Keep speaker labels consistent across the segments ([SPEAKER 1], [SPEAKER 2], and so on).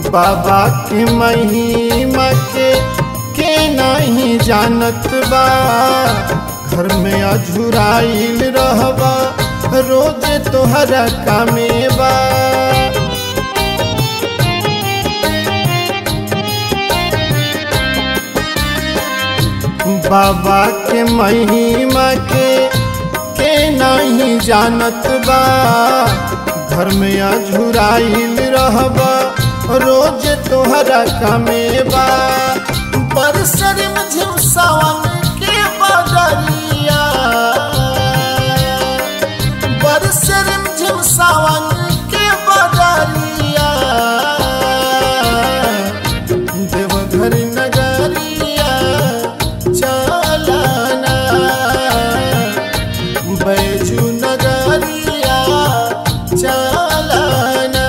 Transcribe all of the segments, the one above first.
[SPEAKER 1] बाबा के महिमा के के नहीं जानत बा घर में अझुराइल रहबा रोज तोहरा कामे बा बाबा के महिमा के के नहीं जानत बा घर में अझुराइल रहबा रोज तोहरा कामे बा बरसर में झिमसावन के बदरिया बरसर में झिमसावन के बदरिया देवघर नगरिया चलना बैजू नगरिया चलना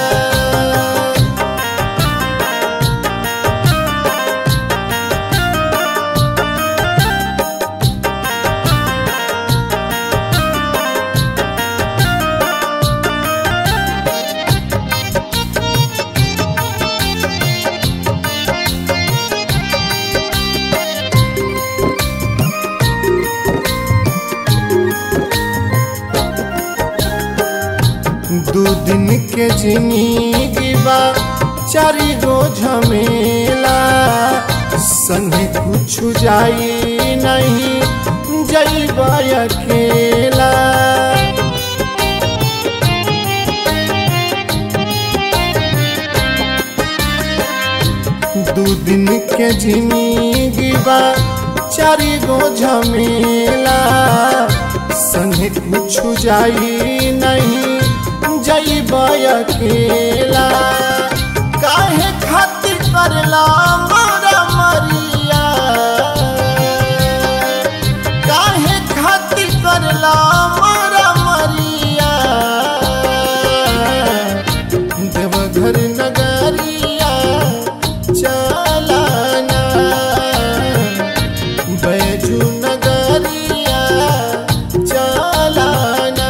[SPEAKER 1] दू दिन के जिंदगी बा चारी गो झमेला संगे कुछ जाई नहीं जईबा अकेला दू दिन के जिंदगी बा चारी गो झमेला संगे कुछ जाई नहीं जईब अकेला काहे खातिर करला मोरा मरिया काहे खातिर करला मोरा मरिया देवघर नगरिया चलना बैजू नगरिया चलना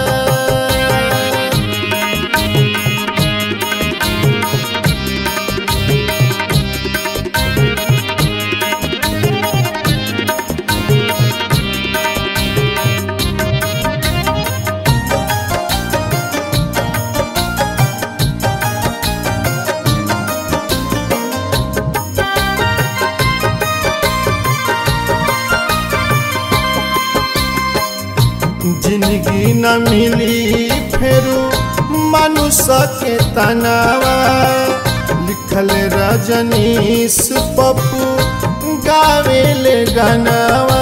[SPEAKER 1] जिंदगी न मिली फेरू मनुष्य के तनावा लिखल रजनीश पप्पू गावेले गनावा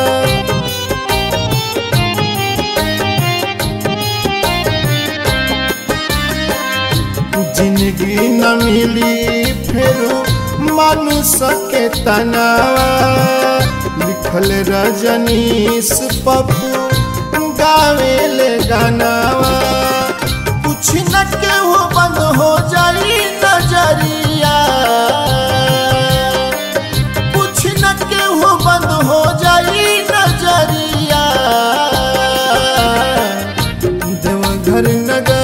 [SPEAKER 1] जिंदगी न मिली फेरू मनुष्य के तनावा लिखल रजनीश पप्पू गावेले गानावा कुछ न केहू बंद हो जाई नजरिया कुछ न केहू बंद हो जाई नजरिया देवघर नगर